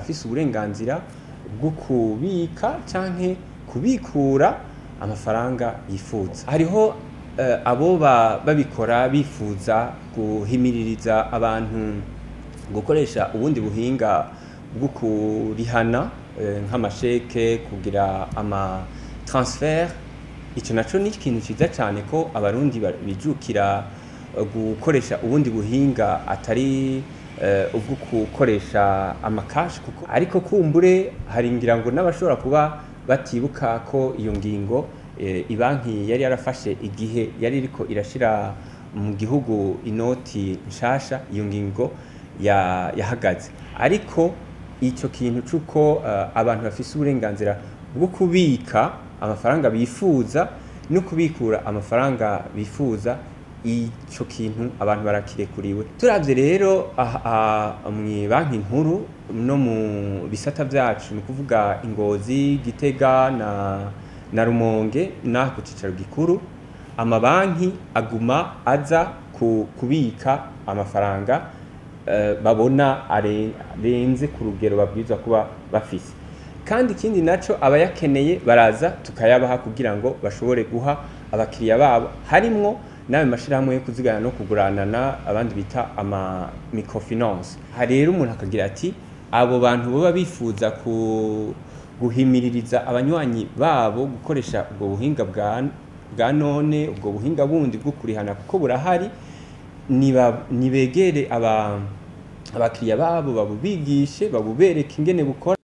arafise uburenganzira bwo kubika canke kubikura amafaranga yifuza hariho eh, abo ba- babikora bifuza guhimiririza abantu gukoresha ubundi buhinga bwo kurihana eh, nk'amasheke kugira ama transfer ico naco ni ikintu ciza cane ko abarundi ba- bijukira eh, gukoresha ubundi buhinga atari eh, ubwo gukoresha amakashi kuko ariko kumbure hari ngira ngo n'abashobora kuba batibuka ko iyo ngingo eh, ibanki yari yarafashe igihe yari iriko irashira mu gihugu inoti nshasha iyo ngingo ya- yahagaze ariko icyo kintu cy'uko eh, abantu bafise uburenganzira bwo kubika amafaranga bifuza no kubikura amafaranga bifuza icyo kintu abantu barakirekuriwe turavye rero aha- aha mu banki nkuru no mu bisata vyacu ni ukuvuga ingozi gitega na, na rumonge n'aha ku cicaro gikuru amabanki aguma aza ku, kubika amafaranga eh, babona are- arenze ku rugero babwirizwa kuba bafise kandi ikindi naco abayakeneye baraza tukayabaha kugira ngo bashobore guha abakiriya babo harimwo n'ayo mashirahamwe yo kuzigana no kuguranana abandi bita ama microfinance hari rero umuntu akagira ati abo bantu baba bifuza ku guhimiririza abanywanyi babo gukoresha ubwo buhinga bwa bwa none ubwo buhinga bundi bwo kurihana kuko burahari niba- nibegere aba abakiriya babo babubigishe babubereke ingene bukora